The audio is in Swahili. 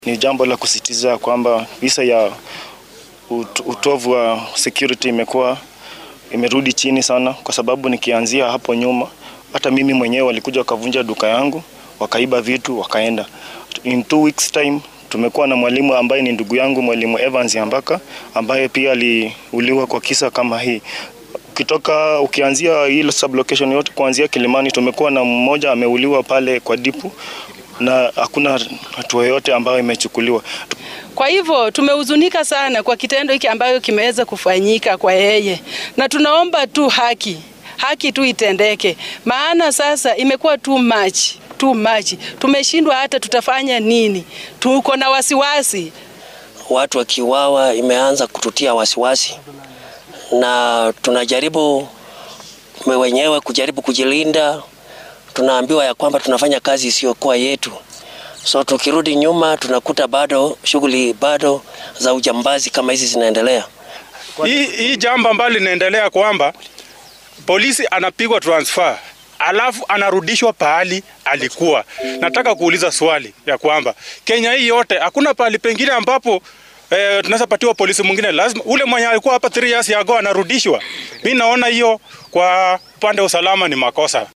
Ni jambo la kusisitiza kwamba visa ya ut utovu wa security imekuwa imerudi chini sana, kwa sababu nikianzia hapo nyuma, hata mimi mwenyewe walikuja wakavunja duka yangu, wakaiba vitu, wakaenda. In two weeks time tumekuwa na mwalimu ambaye ni ndugu yangu, mwalimu Evans Yambaka ambaye pia aliuliwa kwa kisa kama hii. Ukitoka ukianzia ile sublocation yote kuanzia Kilimani, tumekuwa na mmoja ameuliwa pale kwa dipu na hakuna hatua yoyote ambayo imechukuliwa. Kwa hivyo tumehuzunika sana kwa kitendo hiki ambayo kimeweza kufanyika kwa yeye, na tunaomba tu haki, haki tu itendeke, maana sasa imekuwa too much, too much. Tumeshindwa hata tutafanya nini, tuko na wasiwasi. Watu wakiwawa imeanza kututia wasiwasi, na tunajaribu wenyewe kujaribu kujilinda. Tunaambiwa ya kwamba tunafanya kazi isiyokuwa yetu, so tukirudi nyuma tunakuta bado shughuli bado za ujambazi kama hizi zinaendelea. Hii, hii jambo ambalo linaendelea kwamba polisi anapigwa transfer alafu anarudishwa pahali alikuwa. Nataka kuuliza swali ya kwamba Kenya hii yote hakuna pahali pengine ambapo eh, tunaweza patiwa polisi mwingine, lazima ule mwenye alikuwa hapa 3 years ago anarudishwa. Mimi naona hiyo kwa upande wa usalama ni makosa.